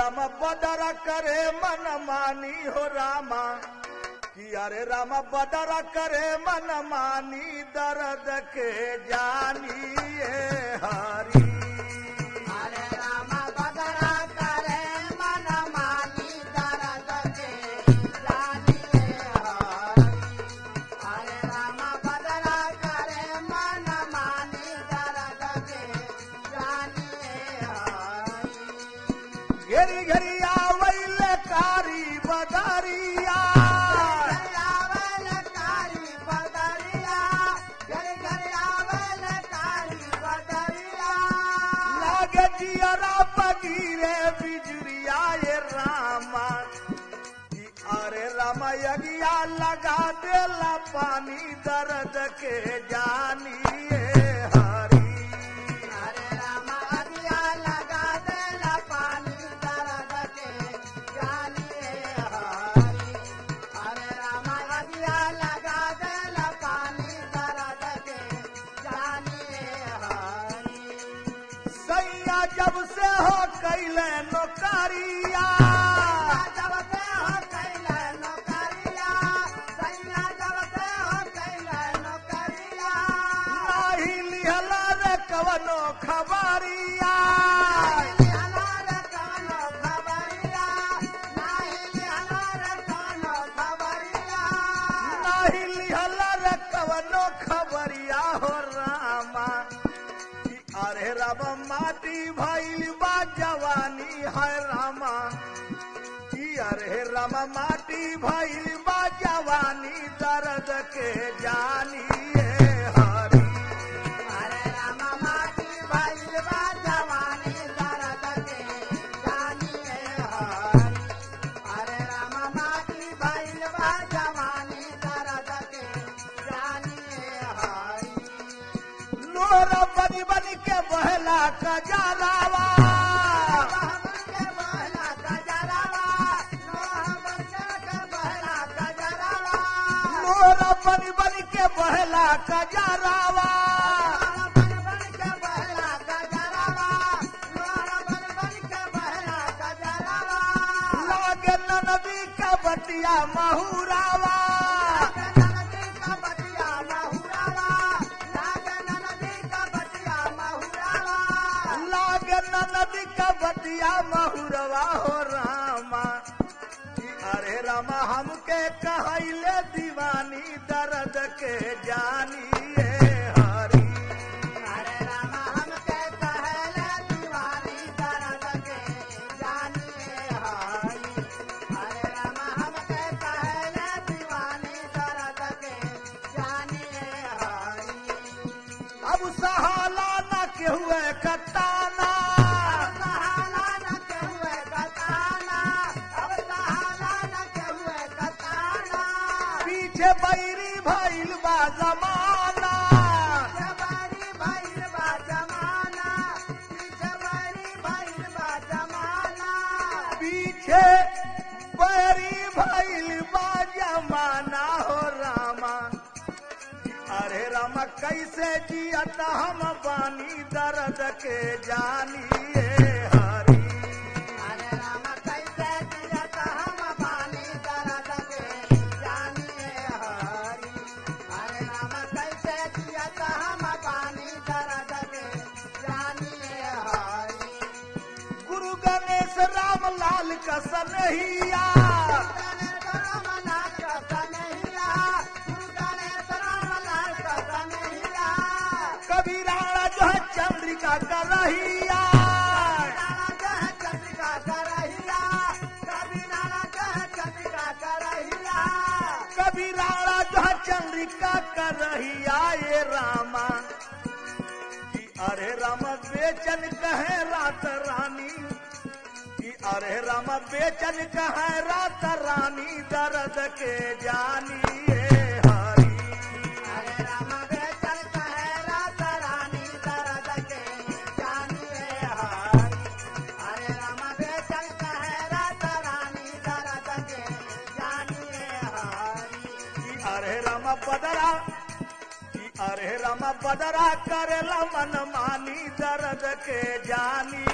राम बदरा करे मन मानी हो रामा कि अरे राम बदरा करे मन मानी दर्द के जानिए हरी हरे राम बदरा करे मन मानी दर्द के जानिए हरि हरे राम बदरा करे मन मानी दर्द के जानिए हरि घेरी घेरी आवैल कारी बदरिया आवेल कारी बदरिया घर घर आवेल कारी बदरिया लागे जियरा पगीरे बिजुरिया ये रामा कि अरे रामा यगिया लगा देला पानी दर्द के जानिए हरी हरे राम अगिया लगा देला पानी दर्द के जानिए हरि हरे राम अगिया लगा देला पानी दर्द के जानिए हरि सैया जब से हो कैले नौकरिया जब से हो कैला नौकरिया सैया जब से हो कैला नौकरिया नाही लिहला रे कवनो खबरिया हलार कानो खबरिया नाही हलार कानो खबरिया नाही लिहला रे कवनो खबरिया हो रामा कि अरे रब माटी भइल बा जवानी है रामा कि अरे रामा माटी भइल बा जवानी दर्द के जानिए हरी हरे राम माटी भइल बा जवानी दर्द के जानिए हरि हरे राम माटी भइल बा जवानी दर्द के जानिए हरि लोर बनी बनी के बहला कजालावा बहबन के बहला गजरावा नोह बच्चा के बहला गजरावा लोर बनी बनी के बहला कजालावा बन बन के बहला गजरावा नोह बन बन के बहला गजरावा लागे ननदी का बटिया महुरावा नदी का बटिया महुरावा लागे नदी का बटिया महुरावा लागे ननदी का बटिया महुरवा हो रामा कि अरे रामा हमके कहैले दीवानी दर्द के जानिए हरी हरे राम हमके कहले दीवानी दर्द के जानिए हरि हरे राम हमके कहले दीवानी दर्द के जानिए हरि अब सहाला न के हुए कताना सहाला न के हुए कताना अब सहाला न के हुए कताना पीछे बैरी भइल बा जमाना जवानी भइल बा जमाना जवानी भइल बा जमाना पीछे बैरी भइल बा जमाना हो रामा अरे रामा कैसे जियत हम बानी दर्द के जानिए हरी हरे राम कैसे जियत हम बानी दर्द के जानिए हरि हरे राम कैसे जियत हम बानी दर्द के जानिए हरि गुरु गणेश राम लाल का सनहिया गणेश राम लाल का कन्हैया गुरु गणेश राम लाल का कन्हैया कभी राणा जो है चंद्रिका का रहिया नाना कह चंद्रिका करहिया कभी नाना कह चंद्रिका करहिया कभी राणा जो है चंद्रिका का रहिया ये रामा कि अरे राम बेचन कहे रात रानी कि अरे राम बेचन कहे रात रानी दर्द के जानिए हरी हरे राम बेचन कहे रात रानी दर्द के जानिए हरि हरे राम बेचन कहे रात रानी दर्द के जानिए हरि कि अरे राम बदरा कि अरे राम बदरा करेला मन मानी दर्द के जानी